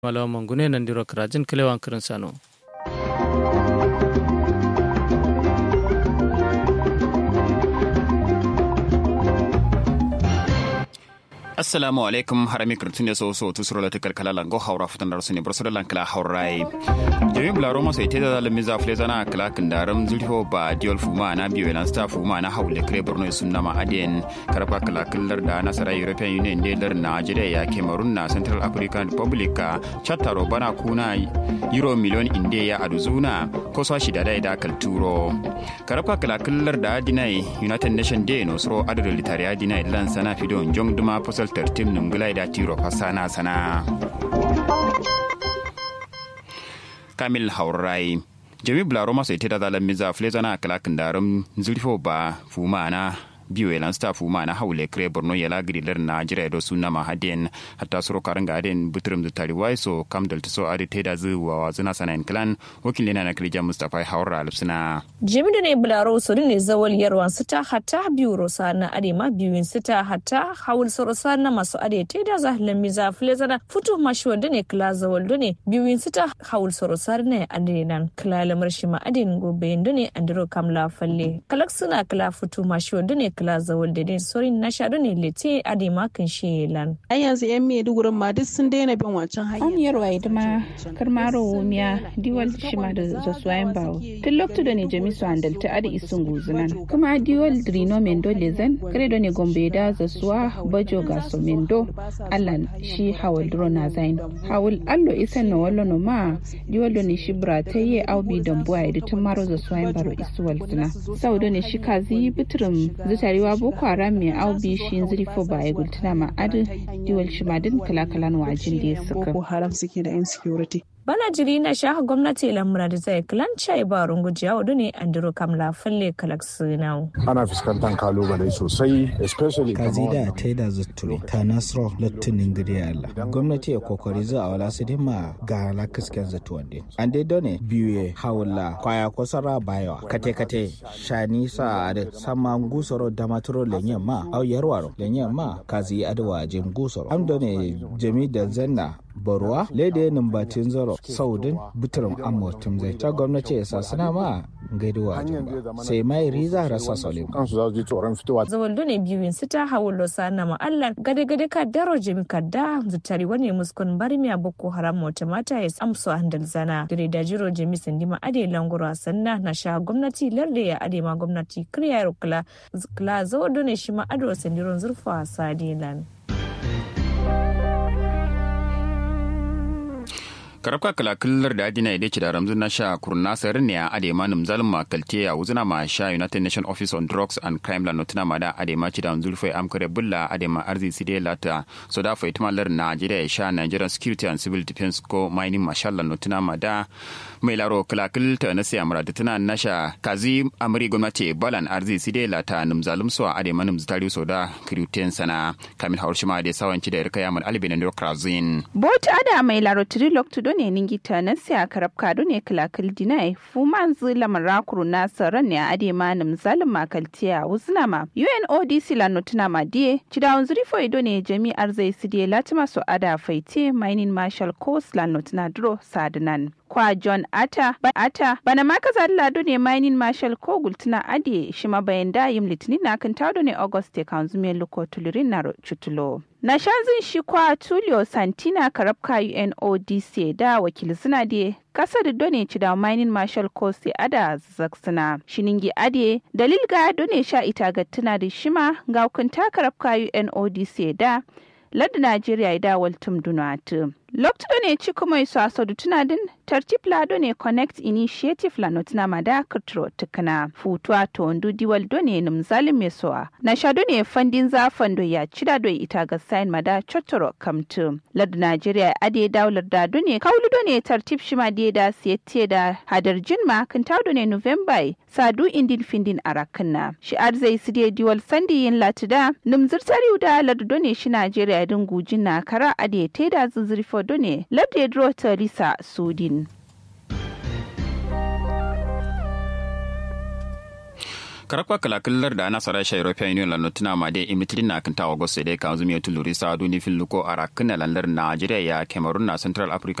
malawa mangune nandiro krajin kilewan kirin sano assalamu alaikum harami kirtun da so so tu sura ta kalkala lango haura futan da rusuni bar sura lankala haurai jami bularo masa ite da zalimi za fle zana kala kindaram zulho ba diol fuma na biyo elan sta fuma na haule kre borno sunna ma aden karfa kala killar da nasara european union de lar nigeria ya cameroon na central african republic chattaro bana kuna euro million inde ya aduzuna ko so shi da da kalturo karfa kala killar da dinai united nation day no sro adadin litariya dinai lan sana fidon jong duma posal tartim nungulai da tiro fasana sana kamil haurai jami bularo masu ita da zalan miza flezana kalakin darum zulfo ba fuma na biyu elan sta fuma na haule kre borno yala grilar na jira do sunna ma haden hatta suro karan ga aden butrum da tari wai so kam dal so ade teda zu wa wazuna sanan klan wakil ne na klija mustafa haura alfsina jimi da ne bularo su ne zawal yarwan su ta hatta biyu rosa na ade ma biyun su ta hatta hawul rosa na masu ade teda za miza flezana futu mashi wanda ne kla zawal ne biyun su ta hawul rosa ne ade nan kla lamar shi ma ade gobe ne andiro kamla falle kalak suna kla futu mashi wanda ne kila zawal da sorin na shaɗu ne lete a da makin shelan. An yanzu yan Maiduguri ma duk sun daina bin wancan hanyar. An yarwa idima karmaro wumiya diwal shima da zasuwayen bawo. Tun lokacin da ne jamisu handalta adi isun guzunan. Kuma diwal drino mendo lezen kare da ne gombe da zasuwa bajo gaso mendo allan shi hawal dro na zain. Hawal allo isan na wallo no ma diwal da ne shi bra ta yi aubi dambuwa ya tun maro zasuwayen baro isuwal zina. Sau da ne shi kazi bitirin zuta tarewa boko haram mai aubi shi zirfo ba ya gultuna ma adu diwal shimadin kala-kalan wajin da ya suka. Boko haram suke da insecurity. bana jiri na shaha gwamnati lamura da zai kilanca ya ba rungujiya wadu ne an duro kamla falle kalak sinau. ana fuskantar kalubale sosai especially kazida ta yi da zutture ta nasro lattunin gidi Allah gwamnati ya kokari za a wala su ma ga la kisken zatuwan din an dai done biyu hawula kwaya kosara bayawa kate kate shani sa ade sama gusoro da maturo lenyen ma au yarwaro lenyen ma kazi adwa jim gusoro am done jami da zanna barwa lede numbatin zaro saudin bitirin amurtum zai ta gwamnati ya sasana ma gaiduwa ba sai mai riza rasa solim kansu za su ji tsoron fitowa zawal ne biyun su ta hawo losa na ma'allan gade gade ka daro jimi ka da zutari wani muskun bari miya boko haram wata mata ya amso handal zana dire da jiro jimi sandi ma ade langoro sanna na sha gwamnati larde ya ade ma gwamnati kriya kula kula zawal ne shi ma ado sandiron zurfa sadilan. karabka kala killar da adina ide da ramzun na sha kurna sayar ne a adema nim zalma kalte a wuzuna ma sha united nation office on drugs and crime la notuna ma da adema ci da zulfai amkare bulla adema arzi side lata so da fa itma lar najeriya ya sha nigerian security and civil defense ko mining marshal la notuna ma da mai laro kala kilta na siya mura da tana na sha kazi amri gwamnati balan arzi side lata nim zalum so adema nim zitari so da kiruten sana kamil haushima da sawanci da irka yamal albina ne krazin bot ada mai laro trilok to ne ningita na siya karab kado ne kalakal dinai fuman zila marakuru na saran ne a ade manum zalim makaltiya wuzna ma UNODC la notuna ma die cidawun zuri fo ido ne jami'ar zai su die latima so ada faite mining marshal coast la notuna dro sadnan kwa John Atta ba Atta bana ma kaza lado ne mining marshal ko gultuna ade shi ma bayan da yim litinin na kan tado ne August te kan zume luko tulirin na chutulo na shanzin shi kwa Tulio Santina karabka UNODC da wakil suna de kasar done ci da mining marshal ko sai ada zaksuna shiningi ade dalil ga done sha ita ga tuna da shima ga hukunta karabka UNODC da ladda Najeriya da waltum dunatu. Lokto ne ci kuma iso asadu tuna din tartib lado ne connect initiative la notina mada kutro tukana futuwa to ndu diwal do ne num zalim mesoa na shado ne fandin za fando ya cida do ita ga sign mada chotoro kamtu ladu Nigeria ade daular da do ne kaulu do ne tartib shima de da siyete da hadar jinma kan do ne November sadu indin findin arakanna shi arzai sidiye diwal sandi yin latida num zirtari da ladu do ne shi Nigeria din gujin na kara ade teda zuzurfo ne labde dro Teresa Sudin. karakwa kalakilar da ana sara sha european union lano tuna ma de imitrin na kan tawa gosse de kan zumi tuluri sa duni fil luko ara kana landar nigeria ya cameroon na central africa